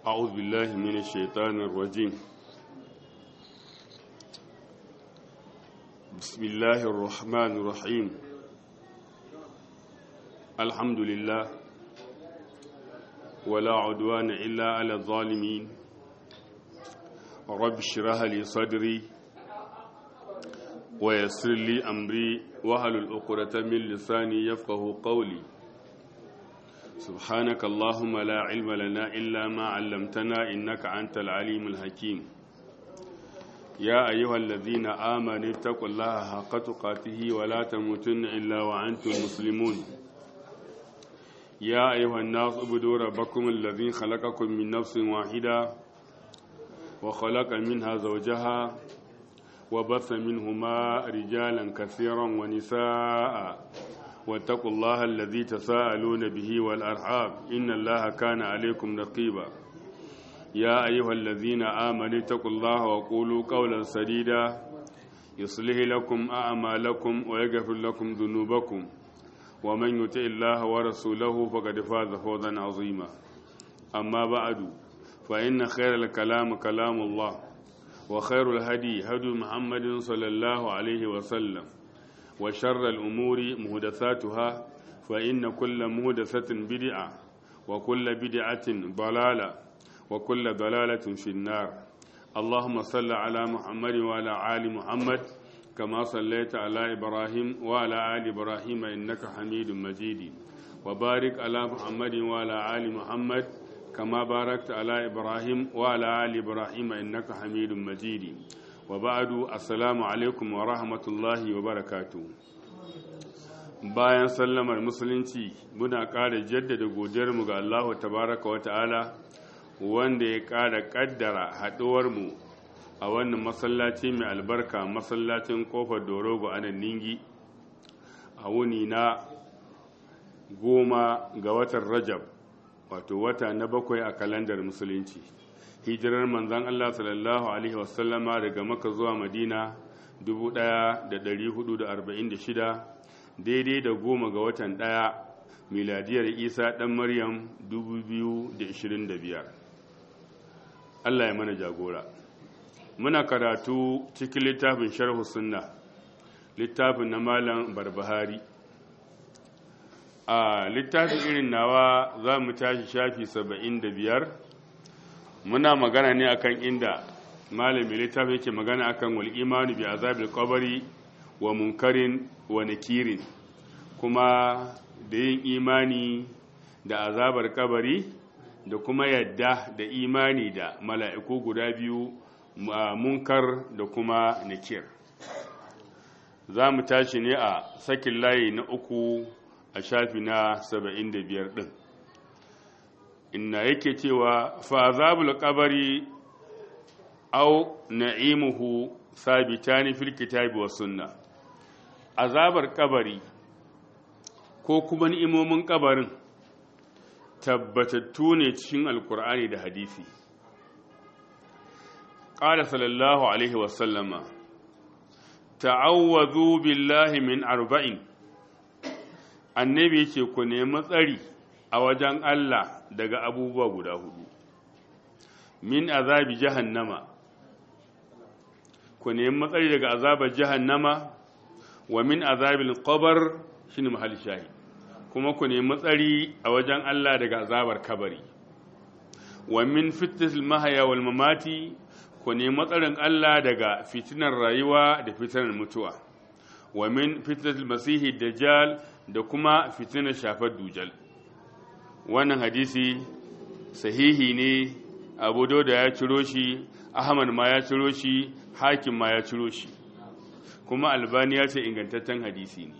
أعوذ بالله من الشيطان الرجيم بسم الله الرحمن الرحيم الحمد لله ولا عدوان إلا على الظالمين رب اشرح لي صدري ويسر لي أمري وهل الأقرة من لساني يفقه قولي سبحانك اللهم لا علم لنا إلا ما علمتنا إنك أنت العليم الحكيم يا أيها الذين آمنوا اتقوا الله حق تقاته ولا تموتن إلا وأنتم مسلمون يا أيها الناس اعبدوا ربكم الذي خلقكم من نفس واحدة وخلق منها زوجها وبث منهما رجالا كثيرا ونساء واتقوا الله الذي تساءلون به والأرحاب إن الله كان عليكم رقيبا يا أيها الذين آمنوا اتقوا الله وقولوا قولا سديدا يصلح لكم أعمالكم ويغفر لكم ذنوبكم ومن يطع الله ورسوله فقد فاز فوزا عظيما أما بعد فإن خير الكلام كلام الله وخير الهدي هدي محمد صلى الله عليه وسلم وشر الأمور مهدثاتها فإن كل مهدثة بدعة وكل بدعة ضلالة وكل ضلالة في النار اللهم صل على محمد وعلى آل محمد كما صليت على إبراهيم وعلى آل إبراهيم إنك حميد مجيد وبارك على محمد وعلى آل محمد كما باركت على إبراهيم وعلى آل إبراهيم إنك حميد مجيد وبعد السلام alaikum wa rahmatullahi wa barakatu bayan sallamar musulunci muna ƙara jaddada godiyarmu ga Allahu tabaraka wa ta'ala wanda ya ƙara ƙaddara haɗuwarmu a wannan masallaci mai albarka masallacin ƙofar dorogo a nan ningi a wuni na goma ga watan rajab wato wata na bakwai a kalandar musulunci hijirar manzan Allah sallallahu Alaihi wasallama daga maka zuwa madina 1446 daidai da goma ga watan ɗaya miladiyar isa ɗan maryam 2025 Allah ya mana jagora muna karatu cikin littafin sharhu sunna littafin na malam barbahari a littafin irin nawa za mu tashi shafi 75 muna magana ne akan inda malami littafi yake magana akan wal imanu bi azabil qabri wa munkarin wa nakirin kuma da yin imani da azabar kabari da kuma yadda da imani da mala'iku guda biyu munkar da kuma nakir za mu tashi ne a sakin layi na uku a shafi na 75 ɗin inna yake cewa fa azabul qabari aw na'imuhu sabitani fil kitabi was sunna azabar kabari ko kuma ni'imomin kabarin tabbatattu ne cikin alkur'ani da hadisi qala sallallahu alaihi wasallama ta'awwadhu billahi min arba'in annabi yake ku nemi tsari a wajen Allah daga abubuwa guda hudu min azabi jahannama ku nemi matsari daga azabar jahannama wa min azabil qabr shine mahal shahi kuma ku nemi matsari a wajen Allah daga azabar kabari wa min fitnatil mahaya wal mamati ku nemi matsarin Allah daga fitinar rayuwa da fitinar mutuwa wa min fitnatil masihi dajjal da kuma fitinar shafar dujal wannan hadisi sahihi ne abu da ya ciro shi ahmad ma ya ciro shi hakim ma ya ciro shi kuma albani ya ce ingantaccen hadisi ne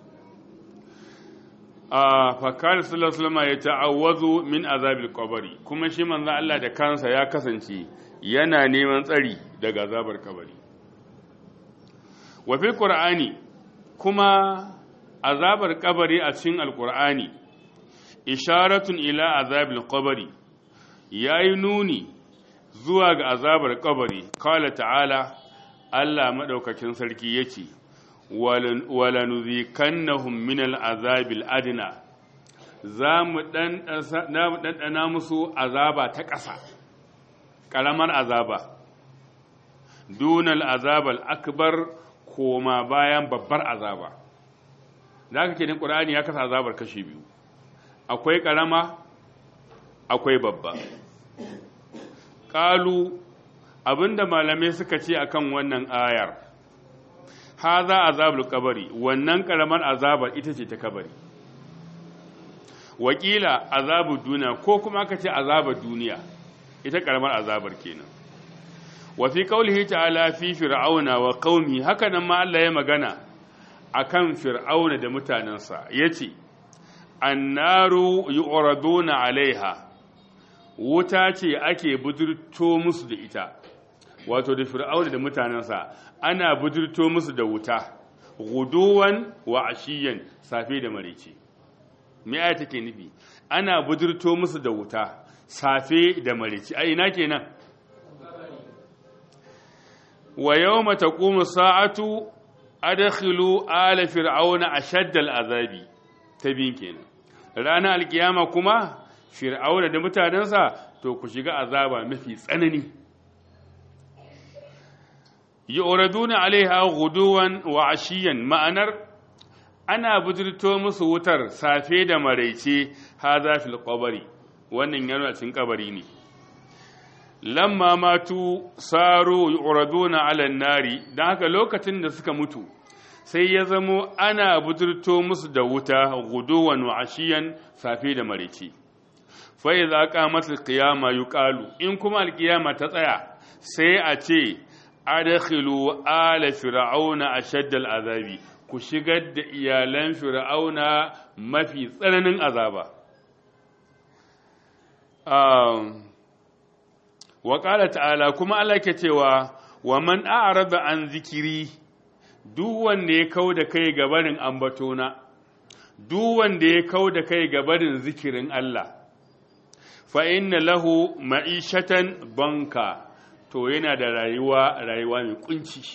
a fakar sulasulama ya ta'awwazu min azabil kabari kuma shi manzan Allah da kansa ya kasance yana neman tsari daga azabar kabari wafi ƙur'ani kuma azabar kabari a cikin alƙur'ani isharatun ila azabil kabari ya yi nuni zuwa ga azabar kabari kala ta'ala Allah maɗaukakin sarki ya ce walanuzikannahum min al'azabil adna za mu ɗanɗana musu azaba ta ƙasa ƙaramar azaba dunal azabal akbar koma bayan babbar azaba da aka kenan ƙur'ani ya kasa azabar kashi biyu akwai ƙarama akwai babba ƙalu abinda malamai suka ce akan wannan ayar haza azabul kabari wannan ƙaramar azabar ita ce ta kabari wakila azabu duniya ko kuma aka ce azabar duniya ita ƙaramar azabar kenan wa fi qaulihi ta'ala fi fir'auna wa qaumi haka nan ma Allah ya magana akan fir'auna da mutanensa yace annaru yu'raduna alaiha wuta ce ake budurto musu da ita wato da fir'auna da mutanensa ana budurto musu da wuta guduwan wa ashiyan safe da maraice me aya take nufi ana budurto musu da wuta safe da maraice a ina kenan wa yawma taqumu sa'atu adkhilu ala fir'auna ashadda al'azabi ta bin kenan ranar alkiyama kuma fir'auna da mutanensa to ku shiga azaba mafi tsanani yu'raduna alaiha ghuduwan wa ashiyan ma'anar ana bujirto musu wutar safe da maraice haza fil qabri wannan yana cikin kabari ne lamma matu saru yu'raduna ala nari dan haka lokacin da suka mutu sai ya zamo ana bujirto musu da wuta guduwan wa ashiyan safe da maraice fa idza qamat al-qiyama yuqalu in kuma al-qiyama ta tsaya sai a ce adkhilu ala fir'auna ashadda al-azabi ku shigar da iyalan fir'auna mafi tsananin azaba wa qala ta'ala kuma Allah ke cewa wa man a'rada an zikiri duk wanda ya kau da kai gabarin ambatona duk wanda ya kau da kai gabarin zikirin Allah fa inna lahu ma'ishatan banka to yana da rayuwa rayuwa mai kunci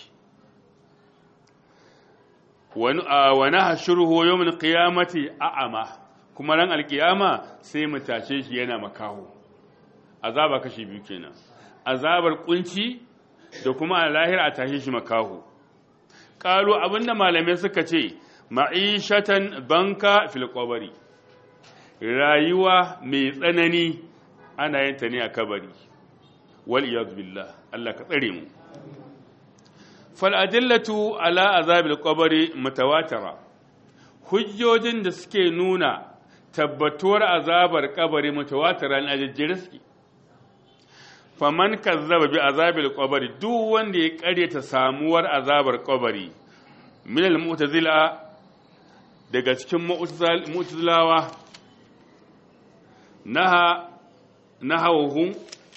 wa nahshuruhu yawmal qiyamati a'ama kuma ran alkiyama sai mu tashe shi yana makaho azaba kashi biyu kenan azabar kunci da kuma a lahira a tashe shi makaho qalu abinda malamai suka ce ma'ishatan banka fil qabri rayuwa mai tsanani ana yin ta ne a kabari wal iyad billah Allah ka tsare mu fal adillatu ala azabil qabri mutawatira hujjojin da suke nuna tabbatuwar azabar kabari mutawatira ne ajejjere suke faman kazzaba bi azabil qabri duk wanda ya karyata samuwar azabar kabari min al mu'tazila daga cikin mu'tazilawa naha nahawhum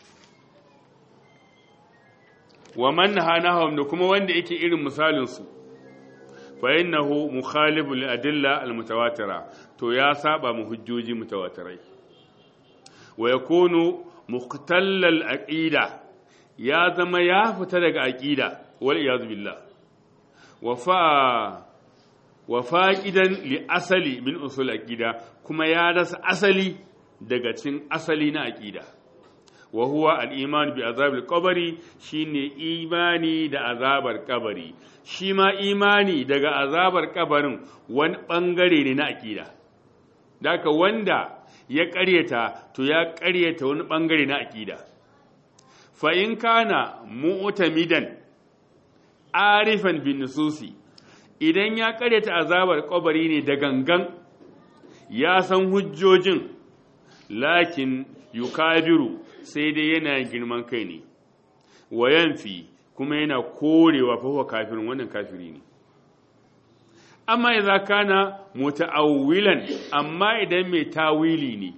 wa man naha nahawhum da kuma wanda yake irin misalin su fa innahu mukhalifu lil adilla al mutawatira to ya saba mu hujjoji mutawatirai wa yakunu muqtalla al aqida ya zama ya fita daga aqida wal iyad billah wa fa wa faqidan li asali min usul aqida kuma ya rasa asali daga cin asali na aqida wa huwa al-iman bi azabil qabri shine imani da azabar kabari shi ma imani daga azabar kabarin wani bangare ne na aqida daka wanda ya ƙaryata to ya ƙaryata wani bangare na aqida fa in kana mu'tamidan arifan bin nususi idan ya ƙaryata azabar kabari ne da gangan ya san hujjojin lakin yukabiru sai dai yana girman kai ne wa yanfi kuma yana korewa fa kafirin wannan kafiri ne amma idza kana muta'awwilan amma idan mai tawili ne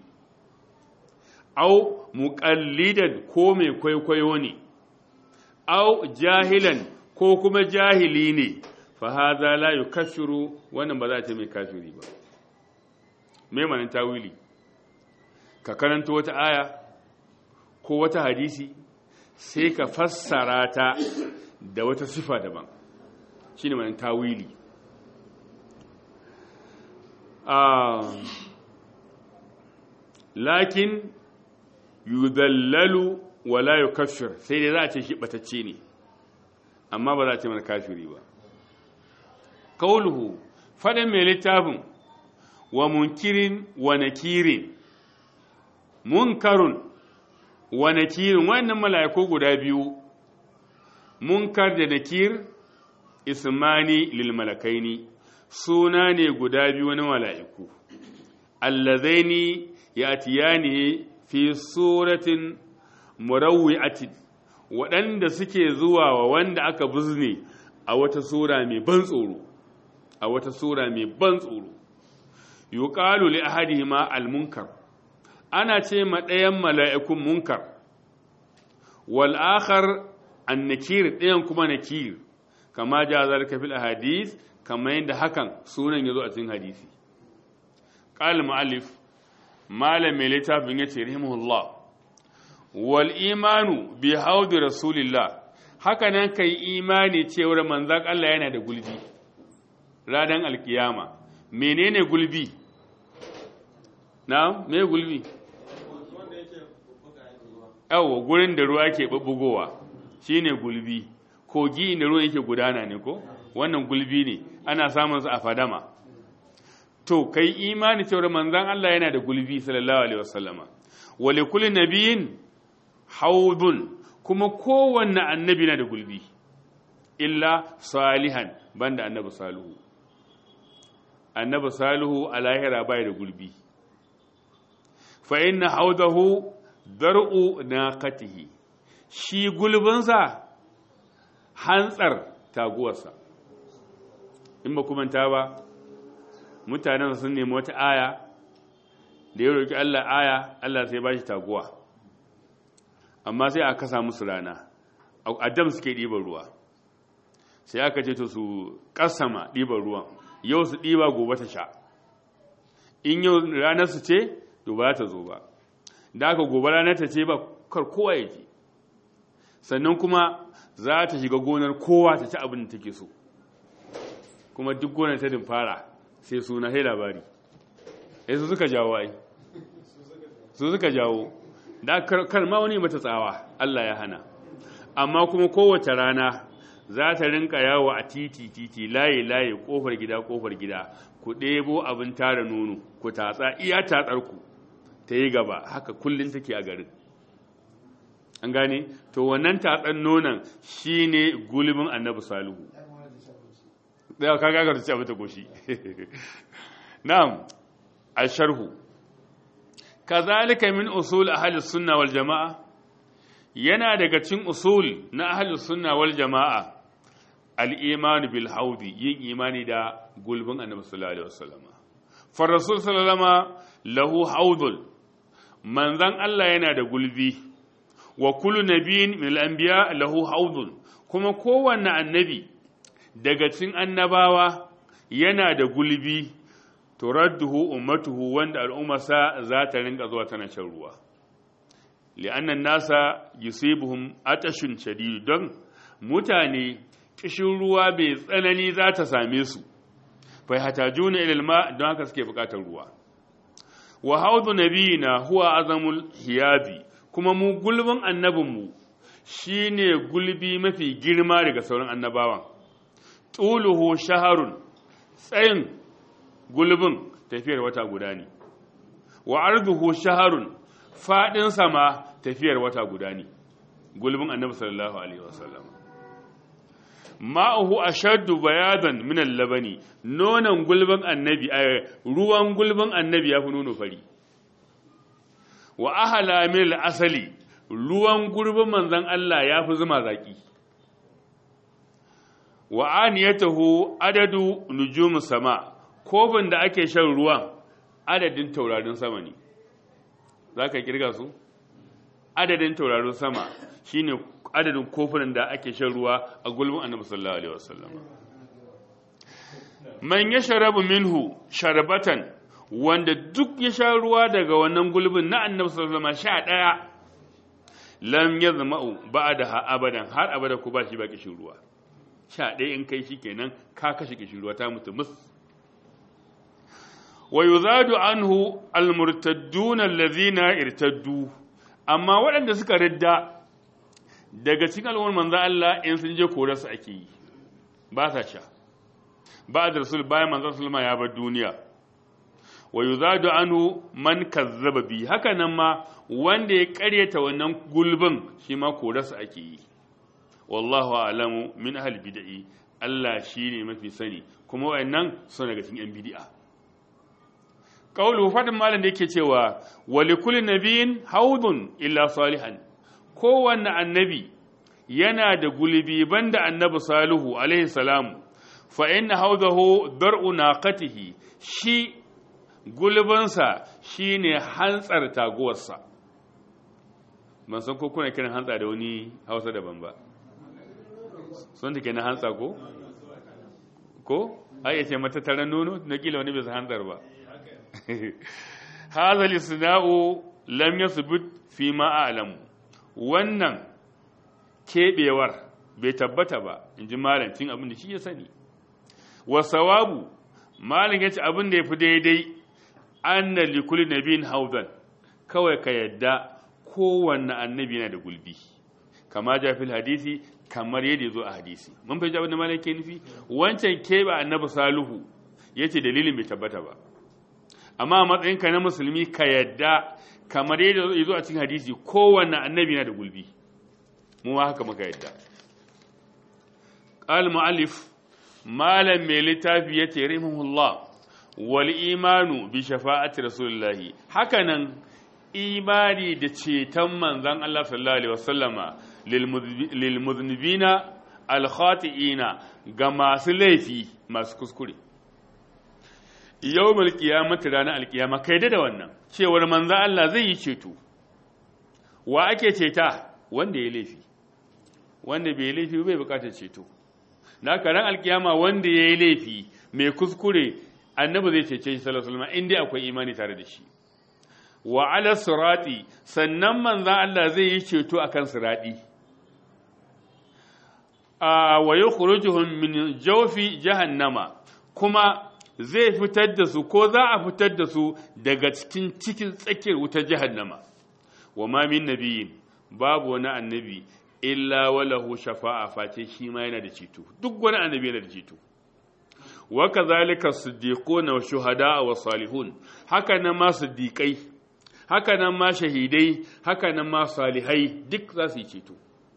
au muqallidan ko mai kwaikwayo ne au jahilan ko kuma jahili ne fa hadha la yukaffiru wannan ba za ta mai kafiri ba me manan tawili ka karanta wata aya ko wata hadisi sai ka fassara ta da wata sifa daban shi ne manin tawili lakin yudallalu wala yukaffir sai dai za a ce shi batacce ne amma ba za a ce mana kafiri ba kauluhu faɗin mai littafin wa munkirin wa nakirin munkarun wa nakirin wannan mala'iku guda biyu munkar da nakir ismani lil malakaini suna ne guda biyu na mala'iku allazaini yatiyani fi suratin murawwi'atin waɗanda suke zuwa wa wanda aka buzne a wata sura mai ban tsoro a wata sura mai ban tsoro yuqalu li ahadihima al-munkar ana ce ma ɗayan mala'ikun munkar wal akhar an-nakir ɗayan kuma nakir kama ja zalika fil ahadith kama yadda hakan sunan yazo a cikin hadisi qala mu'allif malam mai littafin yace rahimahullah wal imanu bi haudi rasulillah haka nan kai imani cewar manzan Allah yana da gulbi ranar alkiyama menene gulbi na me gulbi yawo gurin da ruwa ke bubbugowa shine gulbi kogi inda ruwa yake gudana ne ko wannan gulbi ne ana samun su a fadama to kai imani cewar manzan Allah yana da gulbi sallallahu alaihi wasallama wa likulli nabiyin haudun kuma kowanne annabi na da gulbi illa salihan banda annabi salihu annabi salihu a lahira bai da gulbi fa inna haudahu dar'u naqatihi shi gulbinsa hantsar taguwarsa in ba kuma ta ba mutanen sun nemi wata aya da ya roki Allah aya Allah sai ba shi taguwa amma sai aka kasa musu rana a dam suke ɗiban ruwa sai aka ce to su kasama ɗiban ruwan yau su ɗiba gobe ta sha in yau ranar su ce to ba ta zo ba da aka gobe ranar ta ce ba kar kowa ya ji sannan kuma za ta shiga gonar kowa ta ci abin da take so kuma duk gonar ta fara sai suna sai labari sai su suka jawo ai su suka jawo da kar ma wani mata tsawa Allah ya hana amma kuma kowace rana za ta rinka yawo a titi titi layi layi kofar gida kofar gida ku ɗebo abin tara nono ku tatsa iya tatsar ku ta yi gaba haka kullum take a garin an gane to wannan tatsan nonon shine gulbin annabi salihu da ka gagar ci abin ta goshi na'am a sharhu kazalika min usul ahli sunna wal jamaa yana daga cikin usul na ahli sunna wal jamaa al iman bil haudi yin imani da gulbin annabi sallallahu alaihi wasallam fa rasul sallallahu lahu haudul manzan Allah yana da gulbi wa kullu nabiyyin min al anbiya lahu haudul kuma kowanne annabi daga cikin annabawa yana da gulbi turadduhu ummatuhu wanda al'ummarsa za ta rinka zuwa tana shan ruwa li'annan nasa yusibuhum atashun shadid don mutane kishin ruwa bai tsanani za ta same su fa hatajuna ila alma don haka suke bukatar ruwa wa haudu nabiyina huwa azamul hiyabi kuma mu gulbin annabinmu shine gulbi mafi girma daga sauran annabawan tuluhu shaharun tsayin gulbin tafiyar wata guda ne wa arduhu shaharun fadin sama tafiyar wata guda ne gulbin annabi sallallahu alaihi wasallam ma'uhu ashaddu bayadan min al-labani nonon gulbin annabi ruwan gulbin annabi yafi nono fari wa ahala min al-asali ruwan gurbin manzon Allah yafi zuma zaki wa aniyatahu adadu nujum sama kofin da ake shan ruwan adadin taurarin sama ne za ka kirga su adadin taurarin sama shine adadin kofunan da ake shan ruwa a gulbin annabi sallallahu alaihi wasallam man yashrabu minhu sharbatan wanda duk ya sha ruwa daga wannan gulbin na annabi sallallahu alaihi wasallam sha daya lam yazma'u ba'daha abadan har abada ku ba shi ba kishin ruwa sha daya in kai shikenan ka kashe kishin ruwa ta mutu mus wa yuzadu anhu almurtadduna allazina irtaddu amma waɗanda suka ridda daga cikin al'ummar manzo Allah in sun je kore su ake yi ba sa sha ba da rasul bayan manzo sallama ya bar duniya wa yuzadu anhu man kazzaba bi haka nan ma wanda ya karyata wannan gulbin shi ma kore su ake yi wallahu a'lamu min ahli bid'i Allah shine mafi sani kuma wayannan suna daga cikin yan bid'a Ƙaulu faɗin malam da yake cewa, wali kulli nabiyin haudun illa salihan, kowanne annabi yana da gulbi banda annabi salihu alaihi salamu, fa inna haudahu dar'u naqatihi shi gulbinsa shi ne hantsar taguwarsa. Ban san ko kuna kiran hantsa da wani hausa daban ba. Sun take na hantsa ko? Ko? Ai, ya ce mata taron nono, na kila wani bai hantsar ba. hadha lisna'u lam yathbut fi ma a'lamu wannan kebewar bai tabbata ba inji malamin abin da shi ya sani wa sawabu malin yace abin da yafi daidai anna li kulli nabiyyin hawdan kawai ka yadda kowanne annabi yana da gulbi kama ja fil hadisi kamar yadda zo a hadisi mun fahimci abin da malin ke nufi wancan kebe annabi salihu yace dalilin bai tabbata ba amma a matsayinka na musulmi ka yadda kamar yadda ya zo a cikin hadisi kowanne annabi na da gulbi mu ma haka muka yadda qal mu'allif malam mai littafi yace rahimahullah wal imanu bi shafa'ati rasulullah hakanan imani da ceton manzon Allah sallallahu alaihi wasallama lil mudhnibina al khati'ina ga masu laifi masu kuskure yau malkiyamata ranar alkiyama kai da wannan cewar manza Allah zai yi ceto wa ake ceta wanda ya laifi wanda bai laifi bai bukatar ceto na karan alkiyama wanda ya yi laifi mai kuskure annabi zai cece shi sallallahu alaihi wasallam inda akwai imani tare da shi wa ala sirati sannan manzan Allah zai yi ceto akan sirati a wa yukhrijuhum min jawfi jahannama kuma zai fitar da su ko za a fitar da su daga cikin cikin tsakiyar wutar jahannama wa ma min nabiyin babu wani annabi illa walahu shafa'a face shi ma yana da ceto duk wani annabi yana da ceto wa kazalika siddiquna wa shuhada wa salihun haka nan ma siddiqai haka nan ma shahidai haka nan ma salihai duk za su yi ceto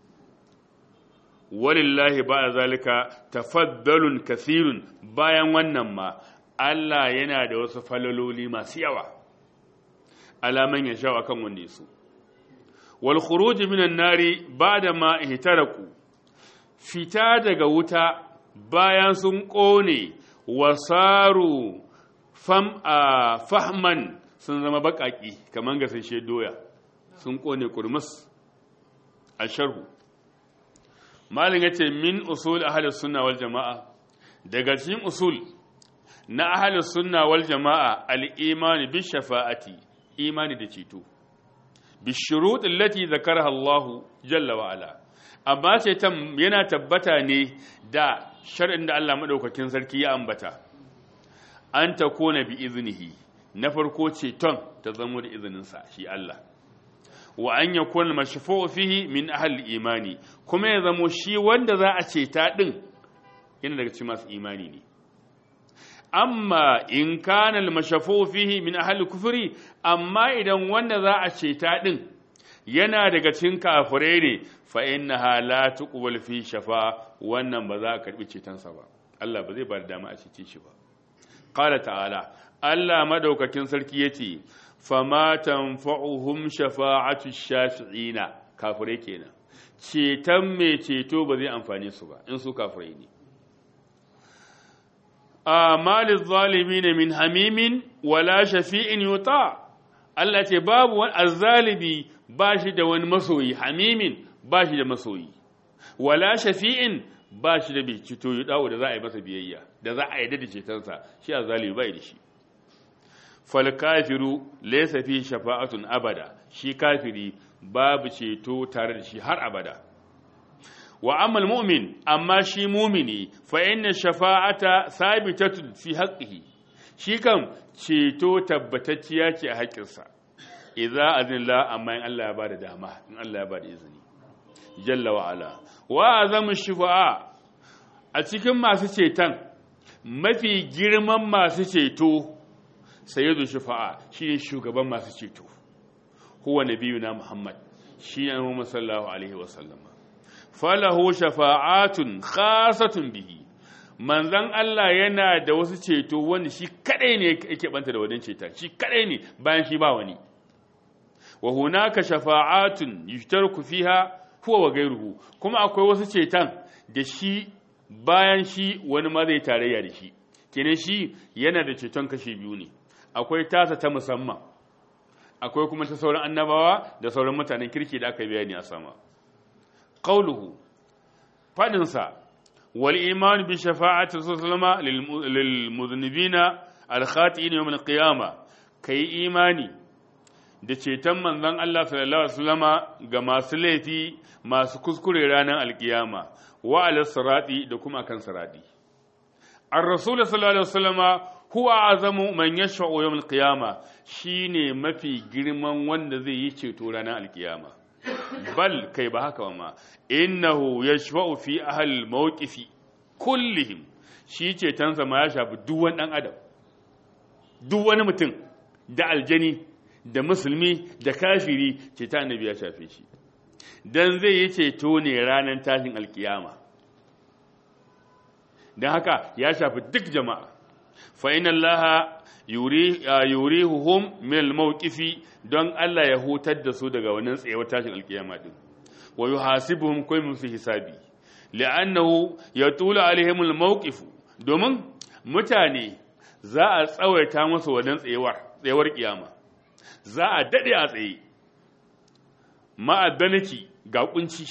walillahi ba zalika tafaddalun kasirun bayan wannan ma Allah yana da wasu falaloli masu yawa alaman ya sha kan wanne su wal khuruj minan nari ba'da ma ihtaraku fita daga wuta bayan sun kone wasaru fam a fahman sun zama bakaki kaman gasashe doya sun kone kurmus a sharhu malin ya ce min usul ahalus sunna wal jama'a daga cikin usul na ahalus sunna wal jama'a al-imani bi shafa'ati imani da ceto bi shurut allati zakaraha Allah jalla wa ala amma ce yana tabbata ne da shar'in da Allah madaukakin sarki ya ambata an ta kona bi iznihi na farko ceton ta zamo da izininsa shi Allah wa an yakun mashfu'u fihi min ahli imani kuma ya zamo shi wanda za a ceta din yana daga cikin masu imani ne amma in kana al-mashfu'u fihi min ahli kufri amma idan wanda za a ceta din yana daga cikin kafirai ne fa innaha la tuqbal fi shafa wannan ba za a karbi cetonsa ba Allah ba zai ba da dama a cece shi ba qala ta'ala Allah madaukakin sarki yace fama tanfa'uhum shafa'atu shafi'ina kafirai kenan ceton mai ceto ba zai amfane su ba in su kafirai ne amalin zalimi ne min hamimin wala shafi'in yuta Allah ce babu wani azzalibi ba shi da wani masoyi hamimin ba shi da masoyi wala shafi'in ba shi da bai cito yi dawo da za a yi masa biyayya da za a yi da cetonsa shi azzalibi bai da shi fal kafiru laysa fi shafa'atun abada shi kafiri babu ceto tare da shi har abada wa amal mu'min amma shi mumini fa inna shafa'ata sabitatun fi haqqihi shi kam ceto tabbatacciya ce a haƙƙinsa idza azinla amma in Allah ya ba da dama in Allah ya ba da izini jalla wa ala wa azamu shufa'a a cikin masu ceton mafi girman masu ceto sayyidu shufa'a shine shugaban masu ceto huwa nabiyuna muhammad shi ne Muhammad sallallahu alaihi wa sallama falahu shafa'atun khasatun bihi manzan Allah yana da wasu ceto wanda shi kadai ne yake banta da wadan ceta shi kadai ne bayan shi ba wani wa hunaka shafa'atun yushtarku fiha huwa wa ghayruhu kuma akwai wasu cetan da shi bayan shi wani ma zai tarayya da shi kenan shi yana da ceton kashi biyu ne akwai tasa ta musamman akwai kuma ta sauran annabawa da sauran mutanen kirki da aka bayani a sama qauluhu fadinsa wal iman bi shafa'ati sallama lil muznibina al khati'in yawm al qiyamah kai imani da ceton manzon Allah sallallahu alaihi wasallama ga masu laifi masu kuskure ranar alkiyama wa ala sirati da kuma kan sirati ar-rasul sallallahu alaihi wasallama huwa azamu man yashfa'u yawm al-qiyama shine mafi girman wanda zai yi ceto ranar alkiyama bal kai ba haka ma innahu yashfa'u fi ahli al-mawqifi kullihim shi cetonsa ma ya shafi duk wani dan adam duk wani mutum da aljani da musulmi da kafiri ceta annabi ya shafe shi dan zai yi ceto ne ranar tashin alkiyama don haka ya shafi duk jama'a fa'in Allah yurihuhum min al-mawqifi don Allah ya hutar da su daga wannan tsayawar tashin alkiyama din wa yuhasibuhum kai musu hisabi li'annahu yatulu alaihim al-mawqif domin mutane za a tsawaita musu wannan tsayawar tsayawar kiyama za a dade a tsaye ma'adanaki ga kunci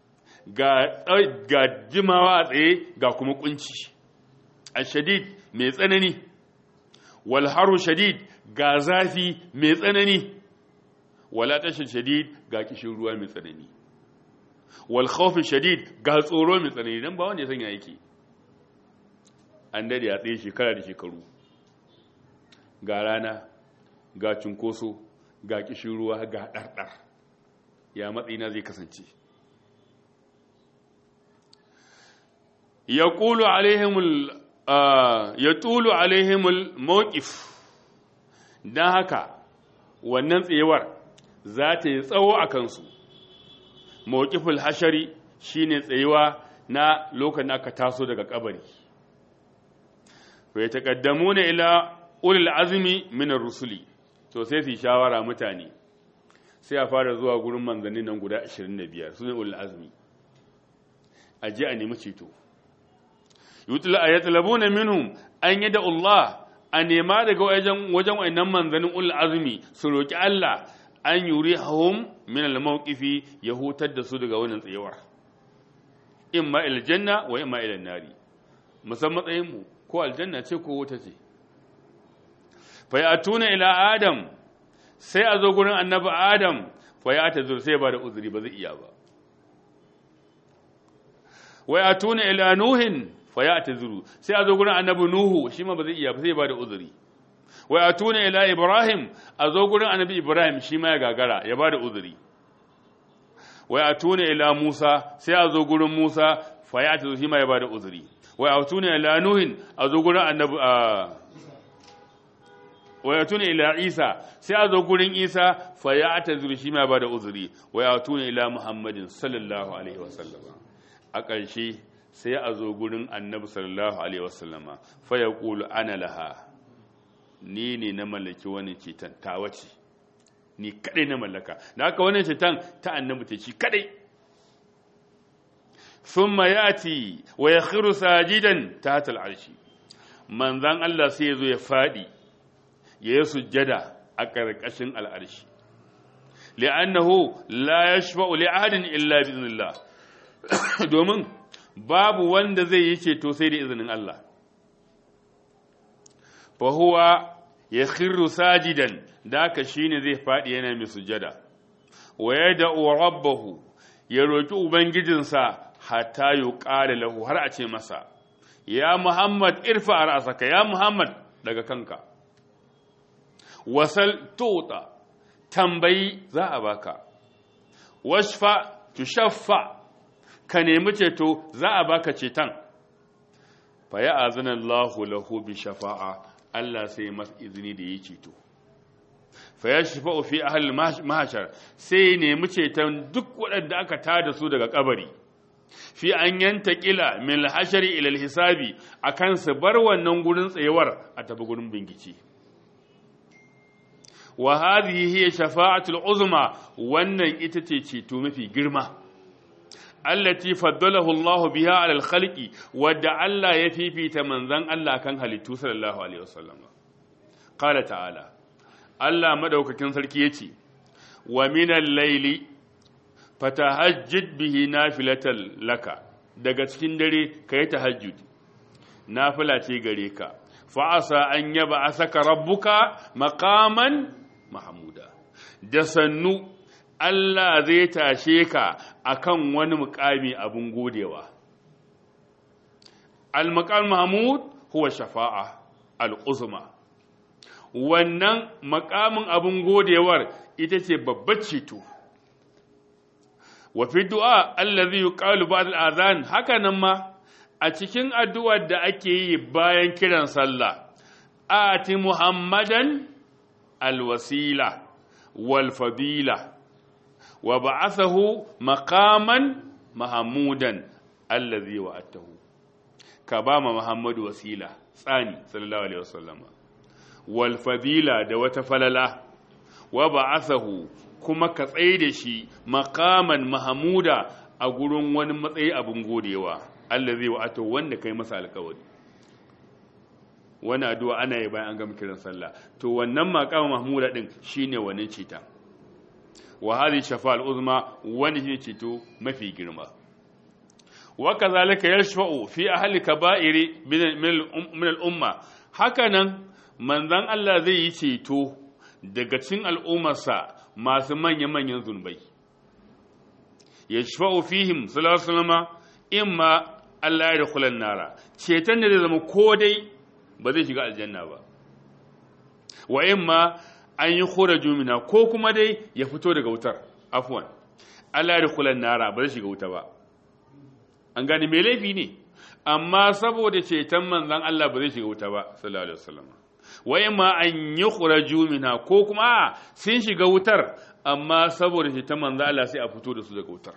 ga jimawa a tsaye ga kuma kunci ashadid mai tsanani walharu shadid ga zafi mai tsanani walatashin shadid ga kishin ruwa mai tsanani walhaufin shadid ga tsoro mai tsanani don ba wanda ya sanya yake an dade a tsaye shekara da shekaru ga rana ga cunkoso ga kishin ruwa ga ɗarɗar ya matsayina zai kasance ya ƙulu alaihimul ya tulu alaihimul mawqif don haka wannan tsayuwar za ta yi tsawo a kansu mawqiful hashari shine tsayuwa na lokacin aka taso daga kabari fa yataqaddamuna ila ulil azmi min ar-rusuli to sai su shawara mutane sai a fara zuwa gurin manzanni nan guda 25 sune ulil azmi aje a nemi ceto yatlabuna minhum an yada Allah a nema daga wajen wajen wayannan manzanin ul azmi su roki Allah an yurihum min al mawqifi ya hutar da su daga wannan tsayawar imma ila janna wa imma ila nari musamman matsayin mu ko aljanna ce ko wuta ce fa yatuna ila adam sai a zo gurin annabi adam fa ya ta sai ba da uzuri ba zai iya ba wa yatuna ila nuhin fa ya ta zuru sai a zo gurin annabi nuhu shi ma ba zai iya ba sai ba da uzuri wa atuna ila ibrahim a zo gurin annabi ibrahim shi ma ya gagara ya ba da uzuri wa atuna ila musa sai a zo gurin musa fa ya ta zuru shi ma ya ba da uzuri wa atuna ila nuhin a zo gurin annabi wa yatuna ila isa sai a zo gurin isa fa ya ta zuru shi ma ya ba da uzuri wa atuna ila muhammadin sallallahu alaihi wasallam a ƙarshe sai a zo gurin annabi sallallahu alaihi wasallama fa ya ƙulu ana laha ni ne na mallaki wani ceton ta wace ni kadai na mallaka da haka wani ceton ta annabi ta ci kadai thumma yati wa yakhiru sajidan tahta al'arshi manzan Allah sai ya zo ya fadi ya yi sujjada a ƙarƙashin al'arshi li'annahu la yashfa'u li ahadin illa bi idhnillah domin babu wanda zai yi ceto sai da izinin Allah fahuwa ya khirru sajidan da aka shine zai faɗi yana mai sujada wa ya da'u rabbahu ya roki ubangijinsa hatta yuqala lahu har a ce masa ya muhammad irfa ra'saka ya muhammad daga kanka wasal tota tambayi za a baka washfa tushaffa ka nemi ceto za a baka ceton fa ya azina Allahu lahu bi shafa'a Allah sai masa izini da yi ceto fa ya shafa'u fi ahli mahashar sai nemi ceton duk waɗanda aka tada su daga kabari fi an yanta kila min hashari ila hisabi akan su bar wannan gurin tsayewar a tafi gurin bingici wa hadhihi hiya shafa'atul uzma wannan ita ce ceto mafi girma allati faddalahu Allah biha ala al-khalqi wadda Allah ya fifita manzon Allah kan halittu sallallahu alaihi wasallam qala ta'ala Allah madaukakin sarki yace wa minal layli fatahajjid bihi nafilatan laka daga cikin dare kai tahajjud nafila ce gare ka fa asa an yaba asaka rabbuka maqaman mahmuda da sannu Allah zai tashe ka akan wani mukami abun godewa al-maqam mahmud huwa shafa'a al-uzma wannan makamin abun godewar ita ce babbar ceto wa fi du'a allazi yuqalu ba'd al-adhan haka nan ma a cikin addu'ar da ake yi bayan kiran sallah ati muhammadan alwasila wal fadila wa ba'athahu maqaman mahmudan allazi wa'atahu ka ba ma muhammadu wasila tsani sallallahu alaihi wasallam wal fadila da wata falala wa ba'athahu kuma ka tsaye da shi makaman mahamuda a gurin wani matsayi abin godewa Allah zai wa'ato wanda kai masa alkawari wani addu'a ana yi bayan an gama kiran sallah to wannan makaman mahmuda din shine wannan cita wa hadhihi shafa'al uzma wani shine cito mafi girma wa kazalika yashfa'u fi ahli kaba'iri min al-umma hakanan manzon Allah zai yi ceto daga cikin al'ummarsa masu manya-manyan zunubai ya shafa'u fihim salasalama in ma Allah ya da kulan nara ceton da zai zama ko dai ba zai shiga aljanna ba wa in ma an yi kora jumina ko kuma dai ya fito daga wutar afuwan Allah ya da kulan nara ba zai shiga wuta ba an gani mai laifi ne amma saboda ceton manzan Allah ba zai shiga wuta ba sallallahu alaihi wasallam wai ma an yi ƙuraju mina ko kuma sun shiga wutar amma saboda shi ta manzo Allah sai a fito da su daga wutar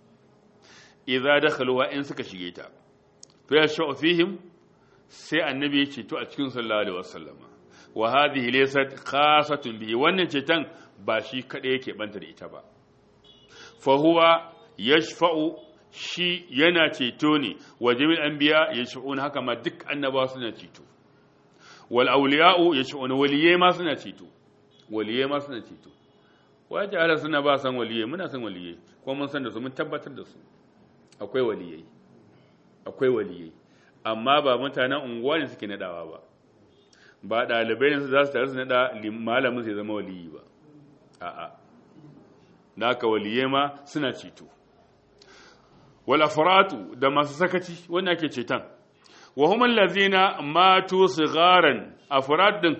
idza dakhaluha in suka shige ta fa yashau fihim sai annabi ya ceto a cikin sallallahu alaihi wasallam wa hadhihi laysat khasatun bihi wannan ceton ba shi kada yake banta da ita ba fa huwa yashfa'u shi yana ceto ne wa jami'ul anbiya yashfa'un haka ma duk annabawa suna ceto wal auliya'u yash'un waliye ma suna ceto waliye ma suna ceto waje ala suna ba san waliye muna san waliye ko mun san da su mun tabbatar da su akwai waliyai akwai waliyai amma ba mutanen unguwa ne suke nadawa ba ba dalibai ne za su tare su nada malamin sai zama waliyi ba a'a naka waliye ma suna ceto wal afratu da masu sakaci wanda ake ceton wa hum allazina matu sigharan afrad din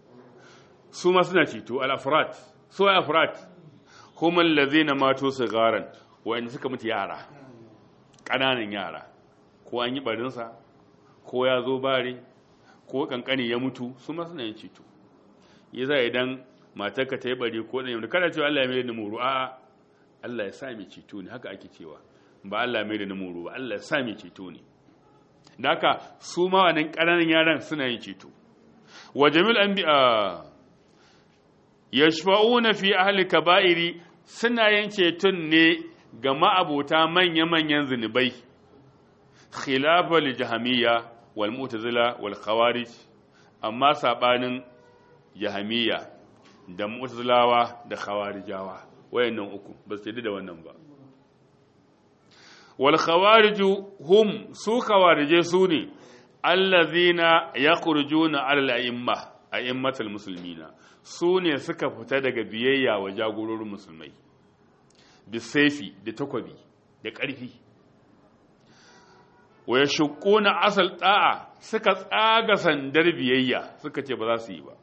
su ma suna ceto al afrad su ay afrad hum allazina matu sigharan wa'anda suka mutu yara kananan yara ko an yi barin sa ko ya zo bare ko kankani ya mutu su ma suna yin ceto yasa idan matarka ta yi bari ko dan kada cewa Allah ya mai da muru a'a Allah ya sa mai ceto ne haka ake cewa ba Allah mai da muru ba Allah ya sa mai ceto ne da haka su ma wannan ƙananan yaran suna yin ceto wa jamil anbiya yashfa'una fi ahli kaba'iri suna yin ceton ne ga ma'abota manya-manyan zunubai khilafa li jahamiyya wal mu'tazila wal khawarij amma sabanin jahamiyya da mu'tazilawa da khawarijawa wayannan uku ba su da wannan ba wal khawariju hum su khawarije su ne allazina yakhrujuna ala al-a'imma a'immatul muslimina su ne suka fita daga biyayya wa jagororin musulmai bisaifi da takwabi da ƙarfi wa yashquna asal da'a suka tsaga sandar biyayya suka ce ba za su yi ba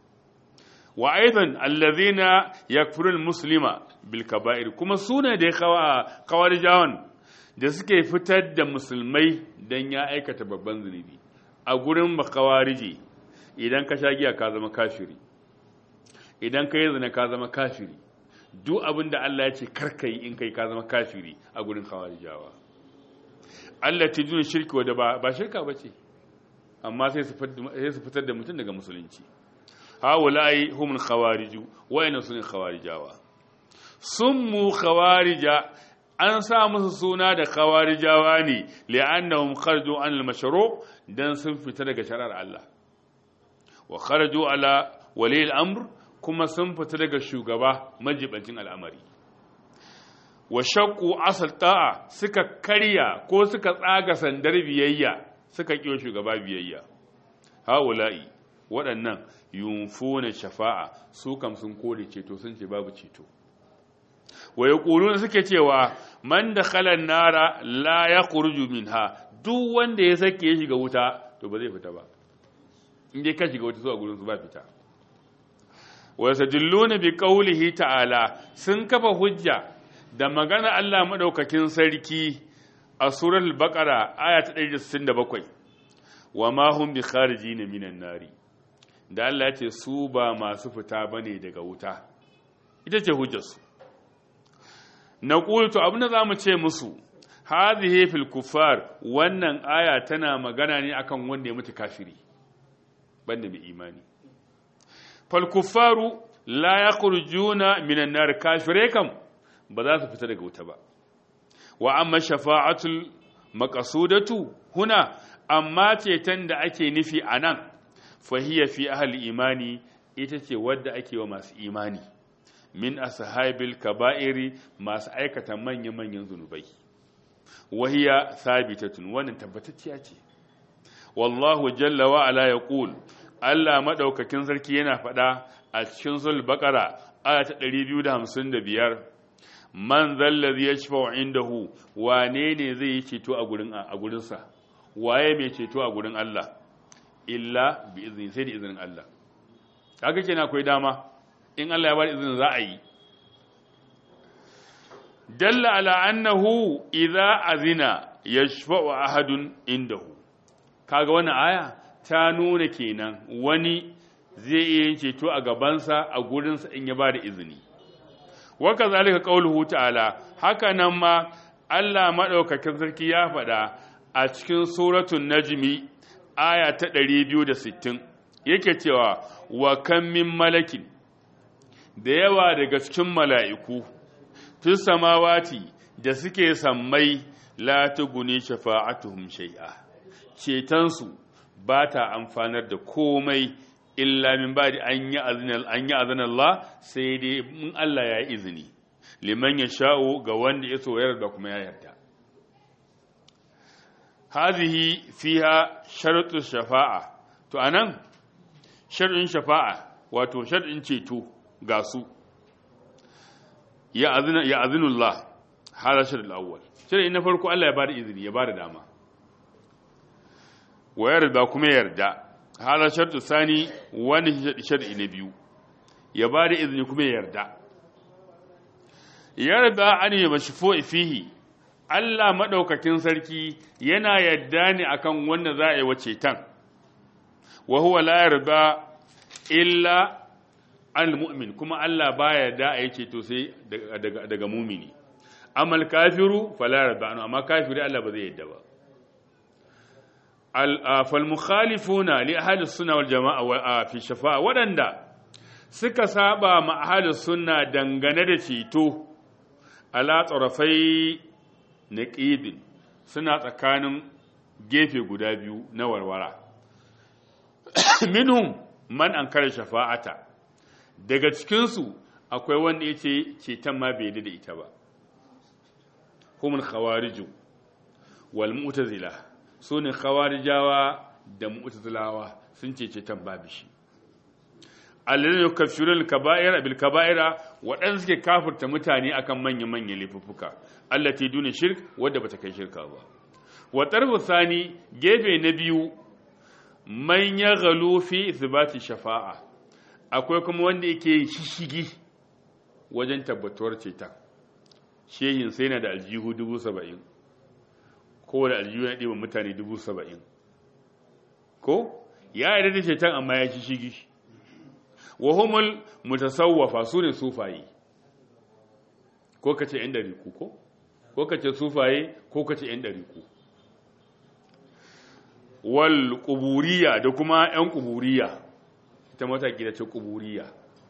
wa aidan allazina yakfurul muslima bil kaba'ir kuma sune da kawarijawan da suke fitar da musulmai dan ya aikata babban zunubi a gurin makawarije idan ka sha giya ka zama kafiri idan ka yi zina ka zama kafiri duk abin da Allah ya ce karka yi in kai ka zama kafiri a gurin khawarijawa Allah ta juna shirki wadda ba shirka ba ce amma sai su fitar da mutum daga musulunci hawula'i humul khawariju wa'ina sunin khawarijawa sun mu khawarija an sa musu suna da khawarijawa ne li'annahum kharaju an al-mashru dan sun fita daga shari'ar Allah wa kharaju ala wali al-amr kuma sun fita daga shugaba majibancin al'amari wa shaqqu asal ta'a suka karya ko suka tsaga sandar biyayya suka kiyo shugaba biyayya haula'i waɗannan yunfuna shafa'a su kam sun kore ceto sun ce babu ceto wa yaquluna suke cewa man dakhala nara la yakhruju minha duk wanda ya sake ya shiga wuta to ba zai fita ba in dai ka shiga wuta zuwa gurin su ba fita wa yastadilluna bi qawlihi ta'ala sun kafa hujja da magana Allah madaukakin sarki a suratul baqara aya ta 167 wa ma hum bi kharijin minan nari da Allah ya ce su ba masu fita bane daga wuta ita ce hujjarsu na ƙultu abin da za mu ce musu hadhihi fil kuffar wannan aya tana magana ne akan wanda ya mutu kafiri banda mai imani fal kuffaru la yakhrujuna minan nar kafire kam ba za su fita daga wuta ba wa amma shafa'atul maqsudatu huna amma ceton da ake nufi anan fahiya fi ahli imani ita ce wadda ake wa masu imani min ashabil kaba'iri masu aikata manya-manyan zunubai wahiya sabitatun wannan tabbatacciya ce wallahu jalla wa ala yaqul Allah madaukakin sarki yana faɗa a cikin sul baqara aya ta 255 man zallazi yashfa'u indahu wane ne zai yi ceto a gurin a gurin sa waye mai ceto a gurin Allah illa bi izni sai da izinin Allah kaga kenan akwai dama in Allah ya bada izinin za a yi dalla ala annahu idza azina yashfa'u ahadun indahu kaga wannan aya ta nuna kenan wani zai iya yin ceto a gabansa a gurinsa in ya bada izini wa kazalika qauluhu ta'ala haka nan ma Allah madaukakin sarki ya faɗa a cikin suratul najmi aya ta 260 yake cewa wa kam min malakin da yawa daga cikin mala'iku, fi samawati da suke sammai la tuguni shafa'atuhum shai'a, cetonsu ba ta amfanar da komai illa min ba da an yi azin Allah sai dai in Allah ya yi izini, liman ya sha'o ga wanda ya soyar da kuma ya yarda. Hazihi fiha sharuɗin shafa'a, to anan sharuɗin shafa'a wato sharuɗin ceto. ga su ya azinullah hala shirin al'awwal shirin na farko Allah ya bada izini ya bada dama wa yarda kuma yarda hala shartu sani wani shar'i na biyu ya bada izini kuma yarda yarda an yi mashifo fihi Allah maɗaukakin sarki yana yarda ne akan wanda za a yi wace tan wa huwa la yarda illa al-mu'min kuma Allah baya da a yake to sai daga daga mumini amal kafiru fala yarda amma kafiri Allah ba zai yadda ba al fal mukhalifuna li ahli sunna wal jamaa fi shafa'a wadanda suka saba ma ahli sunna dangane da ceto ala tarafai naqidin suna tsakanin gefe guda biyu na warwara minhum man ankara shafa'ata daga cikinsu akwai wanda ya ce ceton ma bai da ita ba humul khawariju wal mu'tazila su ne khawarijawa da mu'tazilawa sun ce ceton babu shi alladhina yukaffiruna al-kaba'ira bil kaba'ira waɗanda suke kafirta mutane akan manyan manyan laifuffuka allati duna shirk wadda bata kai shirka ba wa tarfu sani gefe na biyu man ya galu fi isbati shafa'a akwai kuma wanda yake shishigi wajen tabbatuwar ceton shehin sai na da aljihu dubu saba'in ko da aljihu na ɗiba mutane dubu saba'in ko ya yi da ceton amma ya shishigi wa humul mutasawwafa su ne sufaye ko ka ce 'yan ɗariku ko ko ka ce sufaye ko ka ce 'yan ɗariku wal ƙuburiya da kuma 'yan ƙuburiya ita mataki da ce ƙuburiya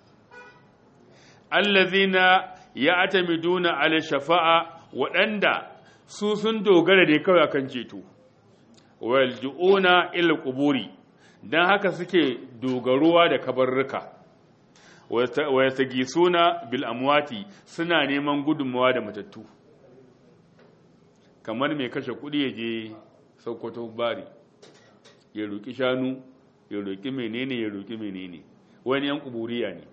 allazina ya atamiduna ala shafa'a waɗanda su sun dogara da kawai akan ceto wal ju'una ila quburi dan haka suke dogaruwa da kabarruka wa yastagisuna bil amwati suna neman gudunmawa da matattu kamar mai kashe kudi ya je Sokoto bari ya roki shanu ya roki menene ya roki menene wani yan kuburiya ne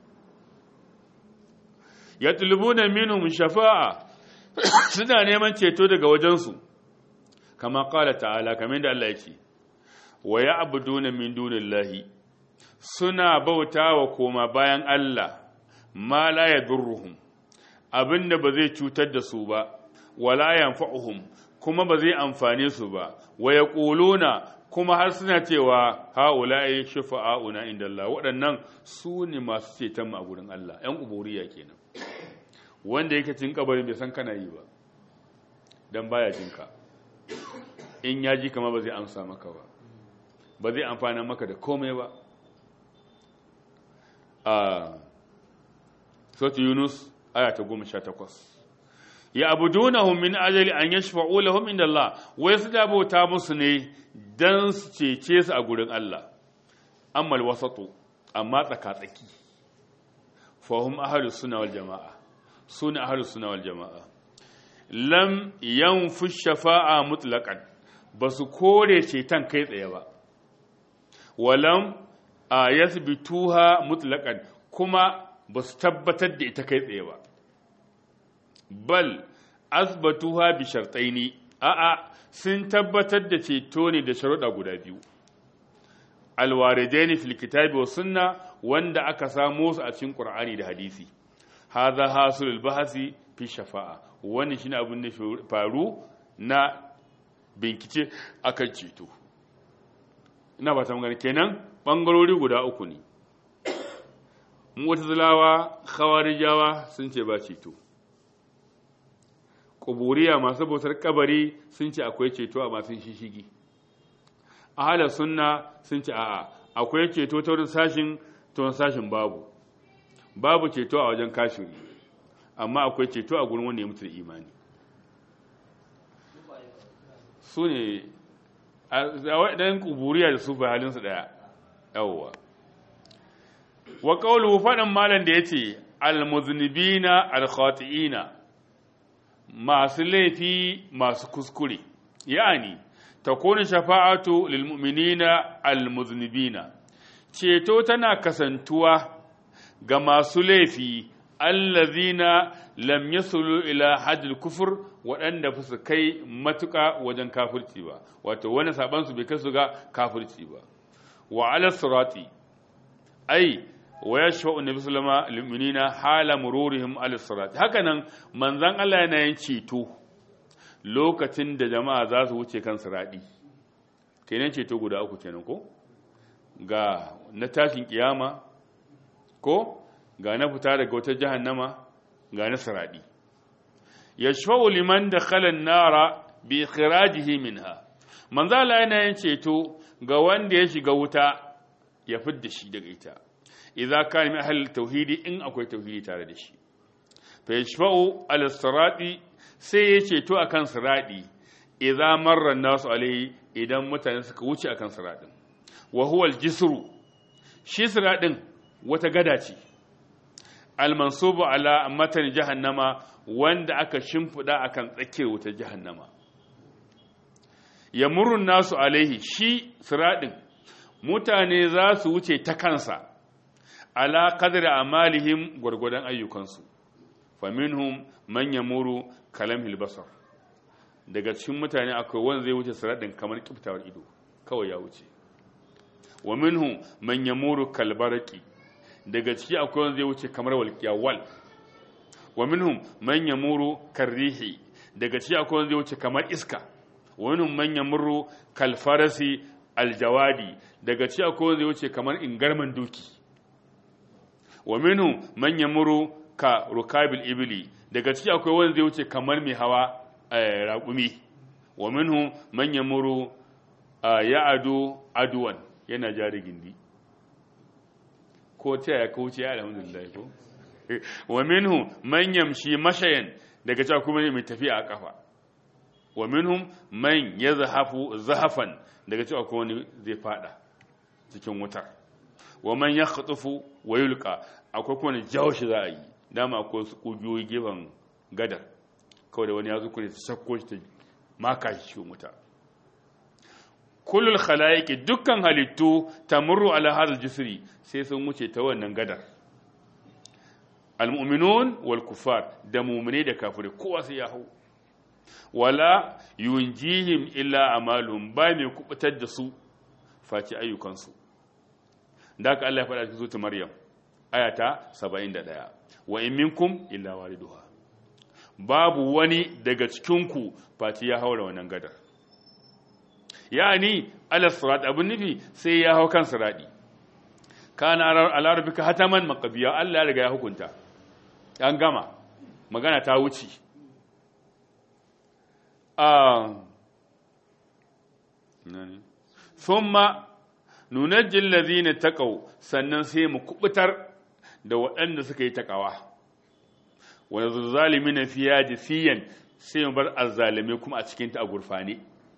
yatlubuna minhum shafa'a suna neman ceto daga wajensu kama qala ta'ala kamar da Allah yake wa ya'buduna min dunillahi suna bautawa koma bayan Allah ma la yadurruhum abinda ba zai cutar da su ba wala yanfa'uhum kuma ba zai amfane su ba wa yaquluna kuma har suna cewa haula'i shufa'auna inda Allah waɗannan su ne masu ceton mu a gurin Allah ƴan uburiya kenan wanda yake cin kabarin bai san kana yi ba dan baya jinka in ya ji kama ba zai amsa maka ba ba zai amfana maka da komai ba a sautu yunus aya ta goma sha takwas ya abudunahum min ajali an yashfa'u lahum inda Allah wai su da bauta musu ne dan su cece su a gurin Allah amma wasatu amma tsaka-tsaki fahim ahlus sunna wal jama'a sunna ahlus sunna wal jama'a lam yanfu shafa'a mutlaqan basu kore ceton kai tsaye ba walam a yathbituha mutlaqan kuma basu tabbatar da ita kai tsaye ba bal asbatuha bi shartaini a'a sun tabbatar da ceto ne da sharuɗa guda biyu alwaridaini fil kitabi wa sunna wanda aka samo su a cikin qur'ani da hadisi hadha hasulul bahasi fi shafa'a wannan shine abin da faru na bincike akan ceto ina ba ta magana kenan bangarori guda uku ne mu'tazilawa khawarijawa sun ce ba ceto kuburiya masu bautar kabari sun ce akwai ceto a masu shishigi ahalar sunna sun ce a'a akwai ceto ta wurin sashin ta wurin sashin babu babu ceto a wajen kafiri amma akwai ceto a gurin wanda ya mutu da imani su ne a waɗannan kuburiya da su ba halinsu ɗaya yawwa wa ƙaulu faɗin malam da ya ce almuznibina alkhati'ina masu laifi masu kuskure ya'ani takunu shafa'atu lil mu'minina almuznibina ceto tana kasantuwa ga masu laifi allazina lam yasulu ila haddil kufur waɗanda ba su kai matuƙa wajen kafirci ba wato wani saban su bai kai su ga kafirci ba wa ala sirati ai wa yashfa'u nabi sallama lil mu'minina hala mururihim ala sirati hakanan manzon Allah yana yin ceto lokacin da jama'a za su wuce kan siradi kenan ceto guda uku kenan ko ga na tashin kiyama ko ga na fita daga wata jahannama ga na siradi yashfa'u liman dakhala an-nara bi ikhrajihi minha manzo Allah yana yin ceto ga wanda ya shiga wuta ya fidda shi daga ita idza kana min ahli tauhidi in akwai tauhidi tare da shi fa yashfa'u ala sirati sai ya ceto akan siradi idza marra an-nasu alayhi idan mutane suka wuce akan siradin wa huwa al-jisru shi siradin wata gada ce al-mansubu ala matan jahannama wanda aka shimfida akan tsakiyar wuta jahannama yamurun nasu alaihi shi siradin mutane za su wuce ta kansa ala qadri amalihim gwargwadon ayyukansu faminhum man yamuru kalamhil basar daga cikin mutane akwai wanda zai wuce siradin kamar kiftawar ido kawai ya wuce wa minhu man yamuru kalbaraki daga ciki akwai wanda zai wuce kamar walqiya wal wa minhum man yamuru karrihi daga ciki akwai wanda zai wuce kamar iska wa minhum man yamuru kalfarasi aljawadi daga ciki akwai wanda zai wuce kamar ingarman doki wa minhum man yamuru ka rukabil ibli daga ciki akwai wanda zai wuce kamar mai hawa raƙumi wa minhum man yamuru ya'adu aduwan yana jari gindi ko ta ya kauce ya alhamdulillah ko wa minhum man yamshi mashayan daga cewa kuma mai tafiya a kafa wa minhum man yazhafu zahafan daga cewa kuma wani zai fada cikin wutar wa man yakhtufu wa yulqa akwai kuma jawo shi za a yi dama akwai su kugiyoyi gefen gadar kawai da wani ya zuku ne ta shakko shi ta maka shi cikin wuta kullul khalaiki dukkan halittu tamurru ala hadal jisri sai sun wuce ta wannan gadar almu'minun wal kufar da mu'mine da kafirai kowa sai ya hau wala yunjihim illa amalum ba mai kubutar da su faci ayyukansu da haka Allah ya faɗa cikin zuwa Maryam ayata 71 wa in minkum illa waliduha babu wani daga cikinku faci ya haura wannan gadar yani ala sirat abin nufi sai ya hau kan siradi kana ala rabbika hataman maqbiya Allah ya riga ya hukunta an gama magana ta wuce ah nani thumma nunajji alladhina taqaw sannan sai mu kubutar da waɗanda suka yi takawa wa zalimina fiya jisiyan sai mu bar azzalime kuma a cikin ta a gurfane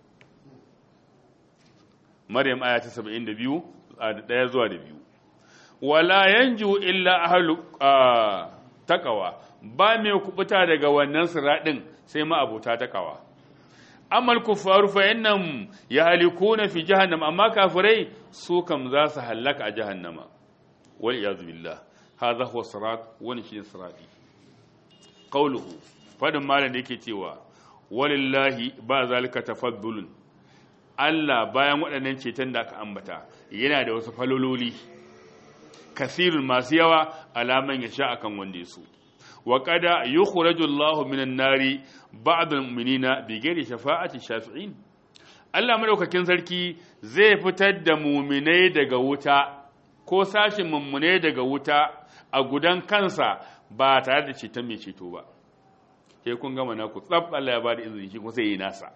Maryam aya ta 72 a daya zuwa da biyu wala yanju illa ahlu taqwa ba mai kubuta daga wannan siradin sai ma abota taqwa amal kufaru fa innam yahlikuna fi jahannam amma kafirai su kam za su halaka a jahannama wal iyaz billah hadha huwa sirat wani shi sirati qawluhu fadin malam da yake cewa walillahi ba zalika tafaddulun Allah bayan waɗannan ceton da aka ambata yana da wasu falololi kasirun masu yawa alaman ya sha akan wanda su wa qada yukhraju Allahu minan nari ba'd al-mu'minina bi ghairi shafa'ati shafi'in Allah madaukakin sarki zai fitar da mu'minai daga wuta ko sashin mummune daga wuta a gudan kansa ba tare da ceton mai ceto ba sai kun gama naku tsab Allah ya bada izini shi kuma sai yi nasa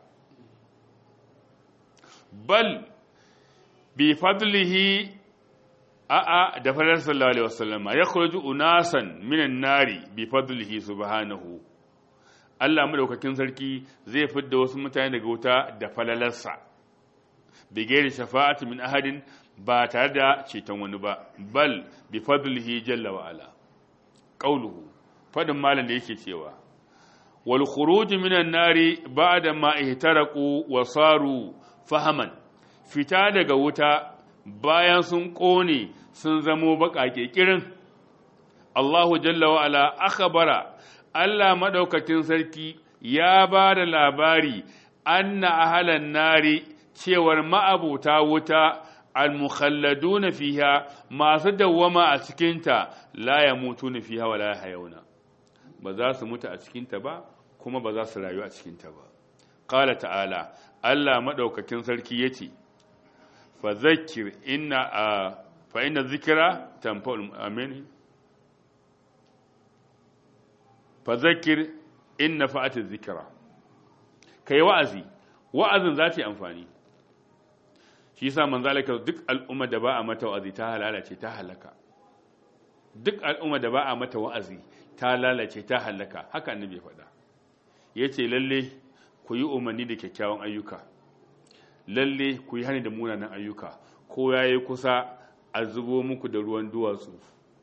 bal bi fadlihi a'a da fadlar sallallahu alaihi wasallam ya khuruju unasan minan nari bi fadlihi subhanahu Allah madaukakin sarki zai fidda wasu mutane daga wuta da falalarsa bi gairi shafa'ati min ahadin ba tare da ceton wani ba bal bi fadlihi jalla wa ala qauluhu fadin malam da yake cewa wal khuruj minan nari ba'da ma ihtaraqu wa saru fahaman fita daga wuta bayan sun ƙone sun zamo baƙaƙe ƙirin Allahu jalla wa'ala akhbara Allah maɗaukakin sarki ya ba da labari anna ahalan nari cewar ma'abuta wuta almukhalladuna fiha masu dawwama a cikinta la yamutuna fiha wa la hayawna ba za su mutu a cikinta ba kuma ba za su rayu a cikinta ba qala ta'ala Allah maɗaukakin sarki yace fa zakkir inna fa inna zikra tanfa'ul amin fa zakkir inna fa'atiz zikra kai wa'azi wa'azin za ta yi amfani shi yasa manzo Allah duk al'umma da ba a mata wa'azi ta halalace ta halaka duk al'umma da ba a mata wa'azi ta lalace ta halaka haka annabi ya faɗa yace lalle ku yi umarni da kyakkyawan ayyuka lalle ku yi hani da munanan ayyuka ko yayi kusa a zubo muku da ruwan duwatsu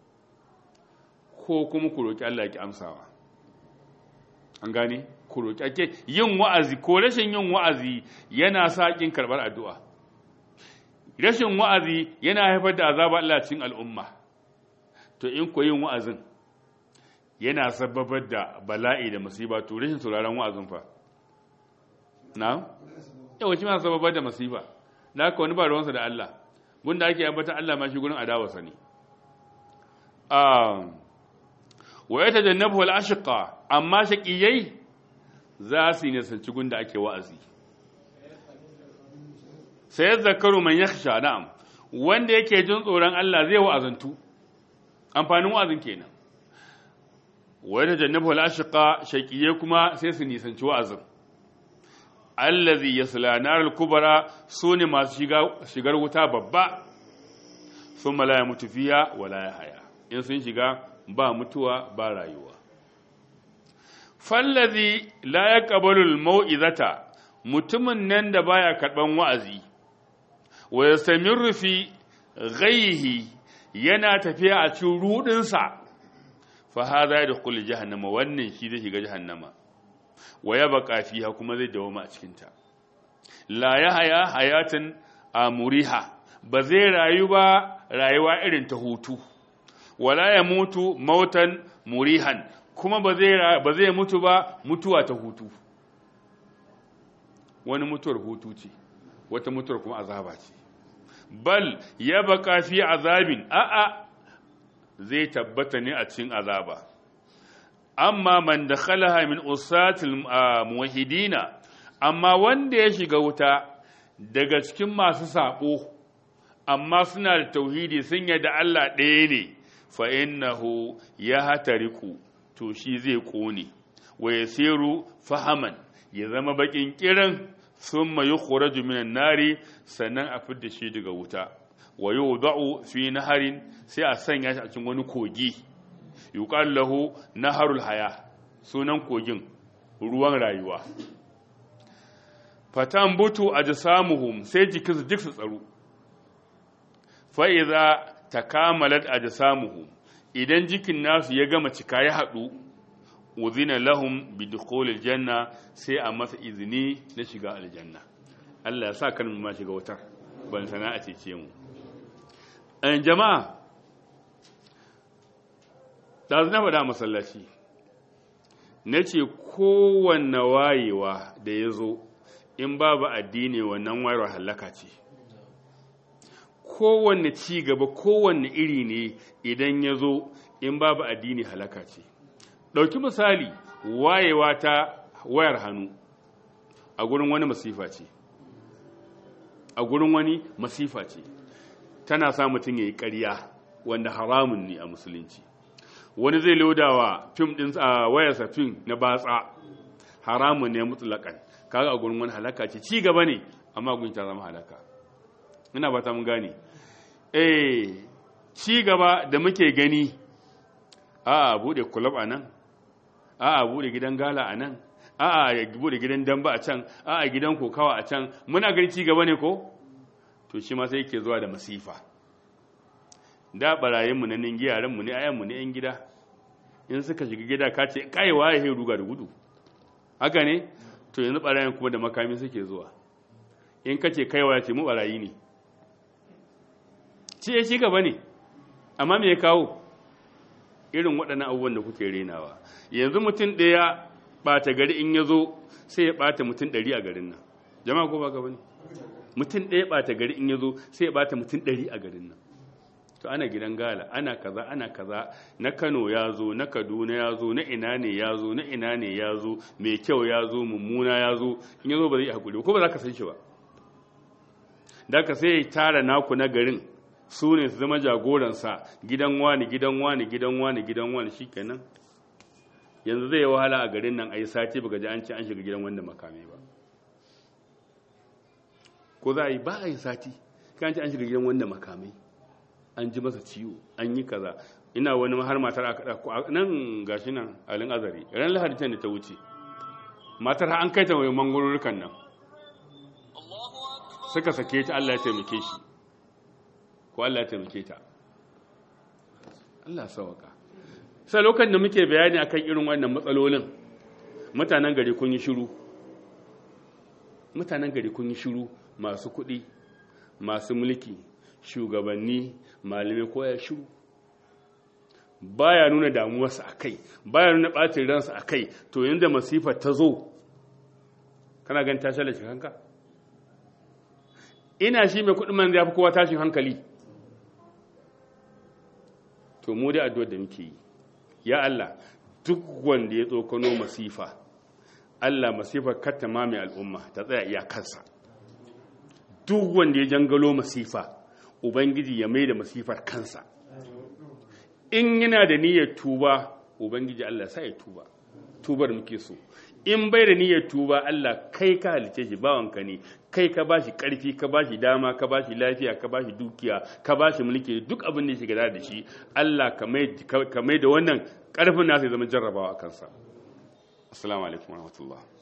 ko kuma ku roki Allah ki amsawa an gane ku roki ake yin wa'azi ko rashin yin wa'azi yana sa kin karbar addu'a rashin wa'azi yana haifar da azaba Allah cikin al'umma to in ku yin wa'azin yana sababar da bala'i da musiba to rashin sauraron wa'azin fa na yawa shi ma sababar da masifa da haka wani ba ruwansa da Allah gunda ake ambata Allah ma shi gurin adawarsa ne wa ya tajannabu wal ashqa amma shaqiyai za su yi nisanci gunda ake wa'azi sai zakaru man yakhsha na'am wanda yake jin tsoron Allah zai wa'azantu amfanin wa'azin kenan wa ya tajannabu wal ashqa shaqiyai kuma sai su nisanci wa'azin allazi yasla naral kubra sune masu shigar wuta babba thumma la yamutu fiha wala yahya in sun shiga ba mutuwa ba rayuwa fallazi la yaqbalu almau'izata mutumin nan da baya karban wa'azi wa yastamirru fi ghayhi yana tafiya a cikin rudin sa fa hadha yadkhulu jahannama wannan shi zai shiga jahannama wa yabqa fiha kuma zai dawoma a cikin ta la yahya hayatan amuriha ba zai rayu ba rayuwa irin ta hutu wala ya mutu mautan murihan kuma ba zai mutu ba mutuwa ta hutu wani mutuwar hutu ce wata mutuwar kuma azaba ce bal ya baka fi azabin a'a zai tabbata ne a cikin azaba amma man da khalaha min usatil muwahidina amma wanda ya shiga wuta daga cikin masu sabo amma suna da tauhidi sun yadda Allah ɗaya ne fa innahu ya hatariku to shi zai kone wa yasiru fahaman ya zama bakin kiran thumma yukhraju minan nari sannan a fidda shi daga wuta wa yudau fi naharin sai a sanya shi a cikin wani kogi yuqal lahu naharul haya sunan kogin ruwan rayuwa fatan butu ajsamuhum sai jikinsu duk su tsaro fa idza takamalat ajsamuhum idan jikin nasu ya gama cika ya hadu uzina lahum bidukhulil janna sai a masa izini na shiga aljanna Allah ya sa kan mu ma shiga wutar ban sana a cece mu an jama'a da na faɗa masallaci na ce kowanne wayewa da ya zo in babu addini wannan wayar halaka ce kowanne ci gaba kowanne iri ne idan ya zo in babu addini halaka ce ɗauki misali wayewa ta wayar hannu a gurin wani masifa ce a gurin wani masifa ce tana sa mutum ya yi ƙarya wanda haramun ne a musulunci wani zai lodawa fim ɗin a wayarsa fim na batsa haramun ne mutlaƙan kaga a gurin wani halaka ce ci gaba ne amma gun ta zama halaka ina ba ta mun gane eh ci gaba da muke gani a bude club a nan a bude gidan gala a nan a ya bude gidan damba a can a gidan kokawa a can muna gani ci gaba ne ko to shi ma sai yake zuwa da masifa da barayin mu na ningi yaran mu ne ayan mu ne yan gida in suka shiga gida ka ce kai waye he ruga da gudu haka ne to yanzu barayin kuma da makami suke zuwa in ka ce kai waye ce mu barayi ne ci ya ci gaba ne amma me ya kawo irin waɗannan abubuwan da kuke renawa yanzu mutum ɗaya ɓata gari in ya zo sai ya ɓata mutum ɗari a garin nan jama'a ko ba gaba ne mutum ɗaya ɓata gari in ya zo sai ya ɓata mutum ɗari a garin nan to ana gidan gala ana kaza ana kaza na kano ya zo na kaduna ya zo na ina ne ya zo na ina ne ya zo mai kyau ya zo mummuna ya zo in ya zo ba zai haƙuri ko ba za ka san shi ba da ka sai ya tara naku na garin su ne su zama jagoransa gidan wani gidan wani gidan wani gidan wani shikenan yanzu zai yi wahala a garin nan a yi sati baka ji an ce an shiga gidan wanda makamai ba ko za a yi ba a yi sati kan ce an shiga gidan wanda makamai an ji masa ciwo an yi kaza ina wani har matar aka ɗauko nan gashi nan alin azari ran lahadi can da ta wuce matar an kai ta mai mangwarurukan nan suka sake ta Allah ya taimake shi ko Allah ya taimake ta Allah sawaka sai lokacin da muke bayani akan irin wannan matsalolin mutanen gari kun yi shiru mutanen gari kun yi shiru masu kuɗi masu mulki shugabanni malamai ko ya shiru baya nuna damuwarsa a kai baya nuna ɓacin ransa a kai to yadda masifar ta zo kana gan ta shalace kanka ina shi mai kuɗin man ya fi kowa tashin hankali to mu da addu'ar da muke yi ya Allah duk wanda ya tsokano masifa Allah masifar katta ma mai al'umma ta tsaya iyakarsa duk wanda ya jangalo masifa ubangiji ya mai da masifar kansa in yana da niyyar tuba ubangiji Allah sa ya tuba tubar muke so in bai da niyyar tuba Allah kai ka halice shi bawanka ne kai ka bashi karfi ka bashi dama ka bashi lafiya ka bashi dukiya ka bashi mulki duk abin da ya shiga da shi Allah ka mai da wannan karfin nasa ya zama jarrabawa a kansa assalamu alaikum warahmatullahi